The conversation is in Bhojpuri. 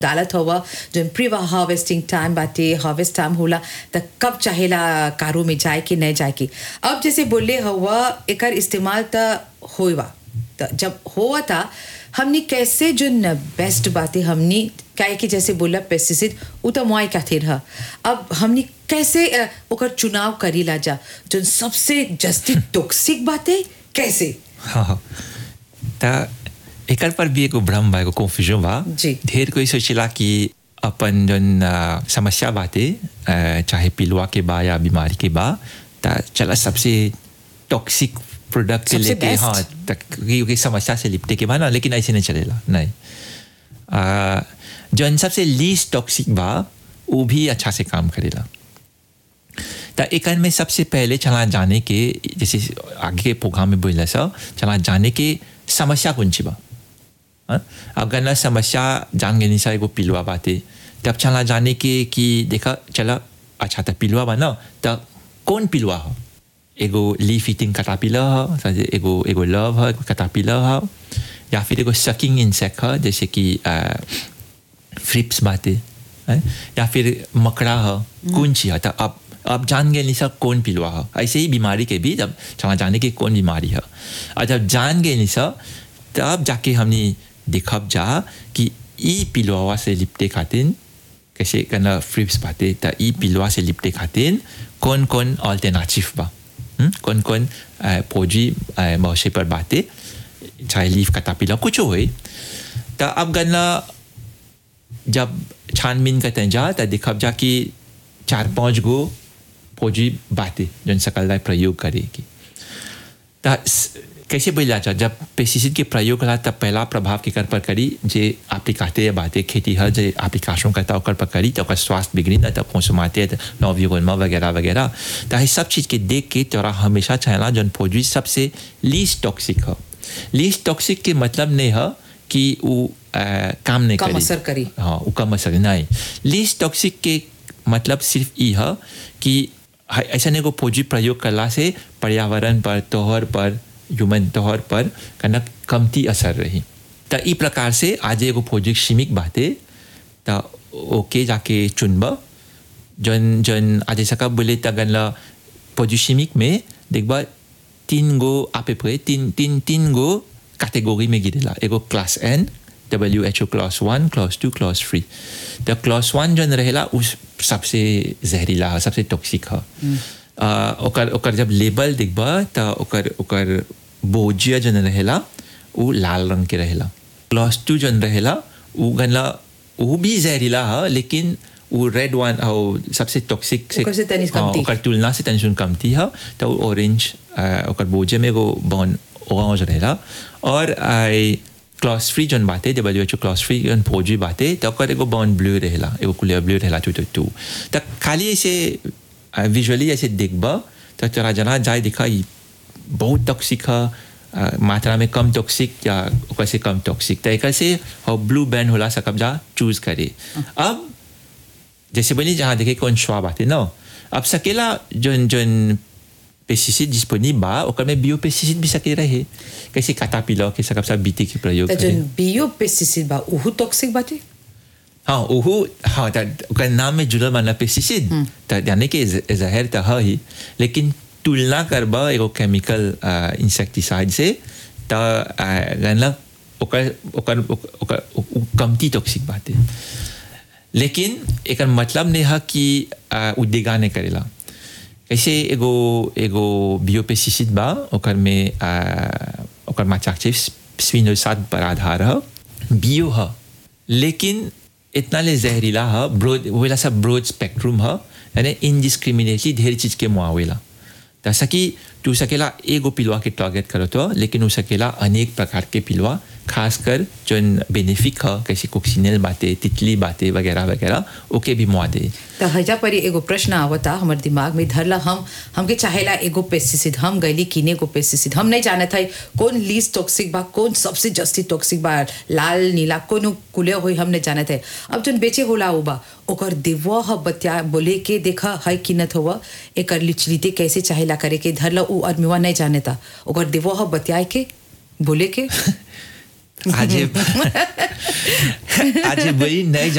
डालत हुआ जौन प्री हार्वेस्टिंग टाइम बाटे हार्वेस्ट टाइम होला त कब चाहेला कारू में जाए कि नहीं जाए कि अब जैसे बोले हुआ एकर इस्तेमाल त होवा त जब हुआ था हमनी कैसे जो बेस्ट बातें हमनी काहे कि जैसे बोला पेस्टिसाइड उ तो मुआई खातिर ह अब हमनी कैसे अ, ओकर चुनाव करीला जा जो सबसे जस्ती टॉक्सिक बातें कैसे हाँ हाँ त एकर पर भी एगो भ्रम बा एगो कन्फ्यूजन बा जी। ढेर कोई सोचेला कि अपन जन अ, समस्या बाटे अ, चाहे पिलुआ के बा या बीमारी के बा त चला सबसे टॉक्सिक प्रोडक्ट के सबसे लेके best। हाँ तक क्योंकि समस्या से लिपटे के बा ना लेकिन ऐसे नहीं चलेला नहीं अ, जौन सबसे लीस्ट टॉक्सिक बा वो भी अच्छा से काम करेला त एकर में सबसे पहले चला जाने के जैसे आगे के प्रोग्राम में बोला सा चला जाने के समस्या कौन सी बा हाँ? अगर ना समस्या जान गए सा एगो पिलुआ बाते तब चला जाने के कि देखा चला अच्छा त पिलुआ बा ना त कौन पिलुआ हो एगो लीफ ईटिंग कटापिला हो समझे? एगो एगो लव है कटापिला हो या फिर एगो सकिंग इंसेक्ट है जैसे कि फ्रिप्स बाते हैं? या फिर मकड़ा है कौन सी है तो अब अब जान गए नहीं सब कौन पिलुआ है ऐसे ही बीमारी के भी जब चला जाने की कौन बीमारी है और जब जान गए नहीं सब तब जाके हमने देखब जा कि ई पिलुआ से लिपटे खातिर कैसे करना फ्रिप्स बाते तो ई पिलुआ से लिपटे खातिर कौन कौन ऑल्टरनेटिव बा हम्म? कौन कौन फौजी मौसे पर बाते चाहे लीफ कटा पिला कुछ हो तो अब गन्ना जब छानबीन करते जा तो देखब जा कि चार पांच गो फौजी बातें जन सकल प्रयोग करेगी तो कैसे बोला जा जब पेस्टिसाइड के प्रयोग करा तब पहला प्रभाव के कर पर करी जे एप्लीकाते या बातें खेती हर जे एप्लीकेशन करता ओकर पर करी तो ओकर स्वास्थ्य बिगड़ी ना तब कंसुमाते नवयुगनमा वगैरह वगैरह तो ये सब चीज़ के देख के तोरा हमेशा चाहला जन फौजी सबसे लीस्ट टॉक्सिक हो लीस्ट टॉक्सिक के मतलब नहीं है कि वो अ, काम नहीं कम करी असर करी। हाँ वो कम असर नहीं लीस्ट टॉक्सिक के मतलब सिर्फ ये है कि ह- ऐसा नहीं को फौजी प्रयोग करला से पर्यावरण पर तोहर पर ह्यूमन तोहर पर कनक कमती असर रही तो ई प्रकार से आज एगो फौजी सीमिक बाते तो ओके जाके चुनब जन जन आज सका बोले तगन ला फौजी सीमिक में देखबा तीन गो आपे पे तीन तीन तीन गो कैटेगरी में गिरेला एगो क्लास एन W H O class one class two class three तो क्लास वन जन रहेला उस सबसे जहरीला है सबसे टॉक्सिक है आ, ओकर ओकर जब लेबल देखबा तो ओकर ओकर बोजिया जन रहेला वो लाल रंग के रहेला क्लास टू जन रहेला वो गनला वो भी जहरीला है लेकिन वो रेड वन और सबसे टॉक्सिक ओकर से तनी हाँ, कमती। ओकर तुलना से टेंशन कमती है तो ऑरेंज ओकर बोझे में एगो बॉन ऑरेंज रहेला और आई क्लास फ्री जन बाते W H O class free जन फौजी बाते तो ओकर एगो बॉन ब्लू रहेला एगो क्लियर ब्लू रहेला टू टू टू तो खाली ऐसे विजुअली ऐसे देखबा तो तोरा जना जाए दिखा ई बहुत टॉक्सिक है अ, मात्रा में कम टॉक्सिक या ओकर से कम टॉक्सिक तो एक से हो ब्लू बैंड होला सकब जा चूज करे अब जैसे बोली जहाँ देखे कौन स्वाब आते ना अब सकेला जोन जोन पेस्टिसाइड डिस्पोनिबल बा ओकर में बियो पेस्टिसाइड भी सके रहे कैसे काटा पिला के सकब सब बीती के प्रयोग त करे जन बियो पेस्टिसाइड बा उहु टॉक्सिक बाटे हाँ ओहू हाँ त ओकर नाम में जुड़ल माना पेस्टिसाइड त यानी कि ज- जहर त है ही लेकिन तुलना करबा एगो केमिकल इंसेक्टिसाइड से त गनला ओकर ओकर ओकर ओकर- उ कमती टॉक्सिक बाटे लेकिन एकर मतलब नहीं है कि आ, उ देगा नहीं करेला ऐसे एगो एगो बियोपेस्टिसाइड बा ओकर में आ, ओकर माचा से स्पिनोसाइड पर आधार है बियो है लेकिन इतना ले जहरीला है ब्रोड वेला सब ब्रोड स्पेक्ट्रम है यानी इनडिस्क्रिमिनेटली ढेर चीज के मुआवेला जैसा कि तू सकेला एगो पिलवा के टारगेट करो तो लेकिन उ सकेला अनेक प्रकार के पिलवा खासकर जो बेनिफिक है कैसे कोक्सिनल बातें तितली बातें वगैरह वगैरह ओके भी मुआ दे त हजा पर एगो प्रश्न आवता हमर दिमाग में धरला हम हमके चाहेला एगो पेस्टिसाइड हम गईली किने एगो पेस्टिसाइड हम नहीं जानत है कौन लीस्ट टॉक्सिक बा कौन सबसे जस्ती टॉक्सिक बा लाल नीला कौन कुले होई हम नहीं जानत है अब जन बेचे होला उ बा ओकर देवा ह बतिया बोले के देखा है किनत हुआ एकर लिचलिते कैसे चाहेला करे के धरला उ आदमीवा नहीं जानता ओकर देवा ह बतियाए के बोले के आज आज वही नहीं